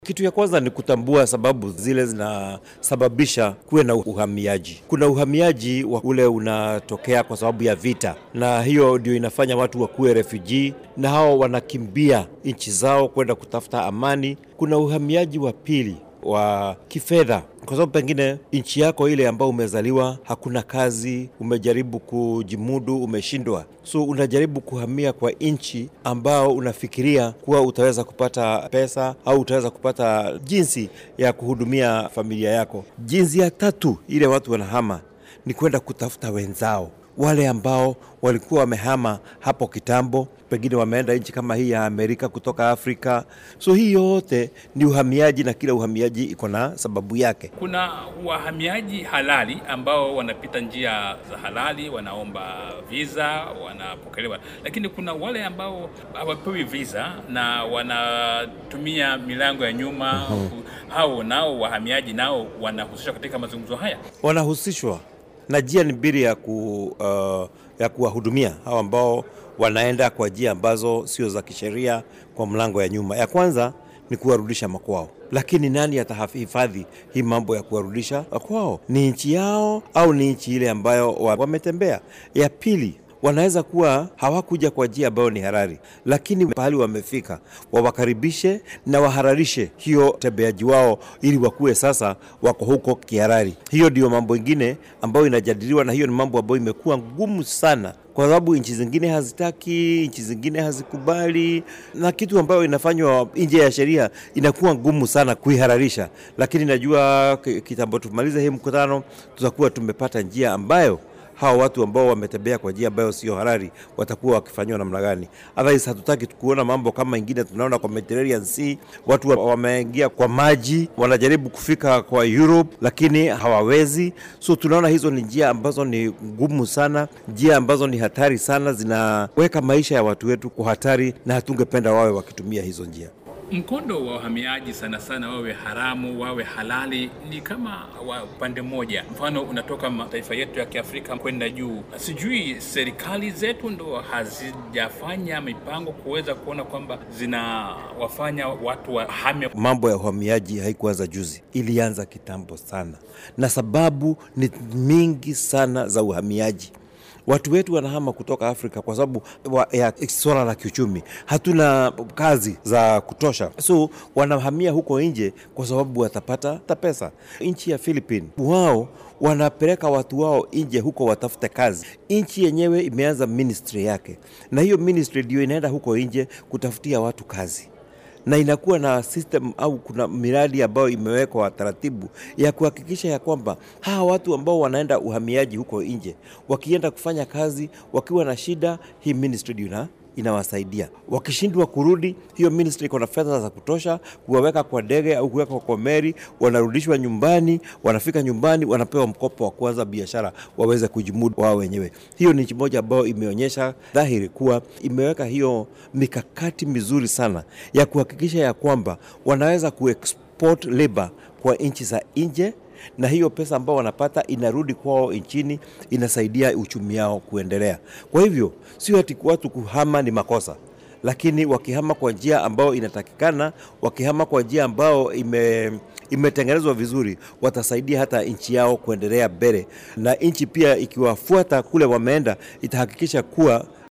Kitu ya kwanza ni kutambua sababu zile zinasababisha kuwe na uhamiaji. Kuna uhamiaji wa ule unatokea kwa sababu ya vita, na hiyo ndio inafanya watu wakuwe refugee, na hao wanakimbia nchi zao kwenda kutafuta amani. Kuna uhamiaji wa pili wa kifedha, kwa sababu pengine nchi yako ile ambayo umezaliwa hakuna kazi, umejaribu kujimudu, umeshindwa, so unajaribu kuhamia kwa nchi ambao unafikiria kuwa utaweza kupata pesa au utaweza kupata jinsi ya kuhudumia familia yako. Jinsi ya tatu ile watu wanahama ni kwenda kutafuta wenzao wale ambao walikuwa wamehama hapo kitambo, pengine wameenda nchi kama hii ya Amerika kutoka Afrika. So hii yote ni uhamiaji, na kila uhamiaji iko na sababu yake. Kuna wahamiaji halali ambao wanapita njia za halali, wanaomba visa, wanapokelewa, lakini kuna wale ambao hawapewi visa na wanatumia milango ya nyuma. Hao nao wahamiaji nao wanahusishwa katika mazungumzo haya. Wanahusishwa na njia ni mbili ya, ku, uh, ya kuwahudumia hao ambao wanaenda kwa njia ambazo sio za kisheria kwa mlango ya nyuma. Ya kwanza ni kuwarudisha makwao, lakini nani atahifadhi hii mambo ya kuwarudisha makwao? Ni nchi yao au ni nchi ile ambayo wametembea? Ya pili wanaweza kuwa hawakuja kwa njia ambayo ni halali, lakini pahali wamefika wawakaribishe na wahararishe hiyo tembeaji wao, ili wakuwe sasa wako huko kihalali. Hiyo ndio mambo ingine ambayo inajadiliwa, na hiyo ni mambo ambayo imekuwa ngumu sana kwa sababu nchi zingine hazitaki, nchi zingine hazikubali, na kitu ambayo inafanywa nje ya sheria inakuwa ngumu sana kuihararisha. Lakini najua kitambo tumalize hii mkutano, tutakuwa tumepata njia ambayo hawa watu ambao wametembea kwa njia ambayo sio halali watakuwa wakifanyiwa namna gani? Otherwise hatutaki kuona mambo kama ingine tunaona kwa Mediterranean Sea, watu wameingia kwa maji, wanajaribu kufika kwa Europe lakini hawawezi. So tunaona hizo ni njia ambazo ni ngumu sana, njia ambazo ni hatari sana, zinaweka maisha ya watu wetu kwa hatari, na hatungependa wawe wakitumia hizo njia. Mkondo wa wahamiaji sana sana, wawe haramu wawe halali, ni kama wa upande mmoja. Mfano, unatoka mataifa yetu ya Kiafrika kwenda juu, sijui serikali zetu ndo hazijafanya mipango kuweza kuona kwamba zinawafanya watu wahame. Mambo ya uhamiaji haikuanza juzi, ilianza kitambo sana, na sababu ni mingi sana za uhamiaji watu wetu wanahama kutoka Afrika kwa sababu ya swala la kiuchumi, hatuna kazi za kutosha, so wanahamia huko nje kwa sababu watapata ta pesa. Nchi ya Philippines wao wanapeleka watu wao nje huko watafute kazi. Nchi yenyewe imeanza ministry yake, na hiyo ministry ndio inaenda huko nje kutafutia watu kazi na inakuwa na system au kuna miradi ambayo imewekwa taratibu ya kuhakikisha ya kwamba hawa watu ambao wanaenda uhamiaji huko nje wakienda kufanya kazi wakiwa na shida, hii ministry ina inawasaidia. Wakishindwa kurudi, hiyo ministry iko na fedha za kutosha kuwaweka kwa ndege au kuweka kwa meli, wanarudishwa nyumbani. Wanafika nyumbani, wanapewa mkopo wa kuanza biashara, waweze kujimudu wao wenyewe. Hiyo ni nchi moja ambayo imeonyesha dhahiri kuwa imeweka hiyo mikakati mizuri sana ya kuhakikisha ya kwamba wanaweza kuexport labor kwa nchi za nje na hiyo pesa ambao wanapata inarudi kwao nchini, inasaidia uchumi wao kuendelea. Kwa hivyo sio ati watu kuhama ni makosa, lakini wakihama kwa njia ambayo inatakikana, wakihama kwa njia ambayo ime imetengenezwa vizuri, watasaidia hata nchi yao kuendelea mbele, na nchi pia ikiwafuata kule wameenda, itahakikisha kuwa